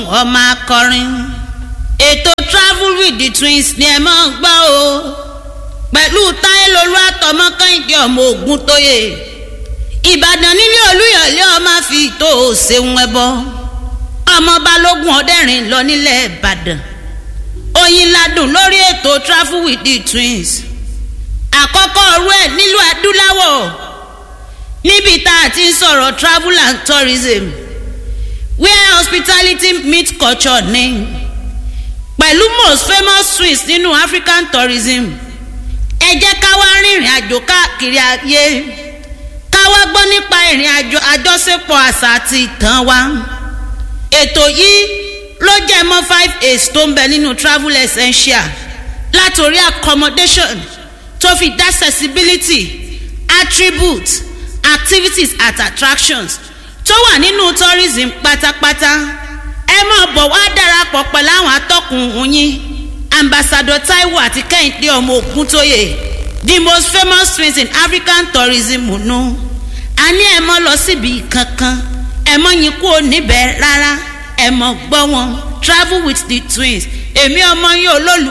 ọmọ akọrin ètò travel with the twins ni ẹ máa ń gbọ́ o pẹ̀lú táyélolú àtọmọ kẹ́hìndé ọmọ ogun tóye ìbàdàn nílé olúyọ̀lé ọmọ fi tó o ṣeun ẹbọ ọmọ balógun ọdẹrin lọ nílẹ̀ ìbàdàn oyin ladùn lórí ètò travel with the twins àkọ́kọ́ ọ̀rú ẹ̀ nílùú adúláwọ̀ níbi tá a ti ń sọ̀rọ̀ travel and tourism where hospitality meet culture ní pẹ̀lú most famous twins nínú african tourism ẹ jẹ́ ká wá rìnrìn àjò káàkiri ayé ká wá gbọ́ nípa ìrìn àjò àjọṣepọ̀ àṣà àti ìtàn wa ètò yìí ló jẹ́ mọ́ five aids tó ń bẹ nínú travel essential látòrí accommodation tó fi dá accessibility attributes activities at attractions tó wà nínú tourism pátápátá ẹ máa bọ̀ wá darapọ̀ pẹ̀lú àwọn atọ́kùn yín ambassador taiwo àti kẹ́hìndé ọmọ ògúntóyè the most famous twins in african tourism nù a ní ẹ mọ́ lọ síbi kankan ẹ mọ́ yín kúrò níbẹ̀ rárá ẹ mọ́ gbọ́ wọn travel with the twins èmi ọmọ yín olólù.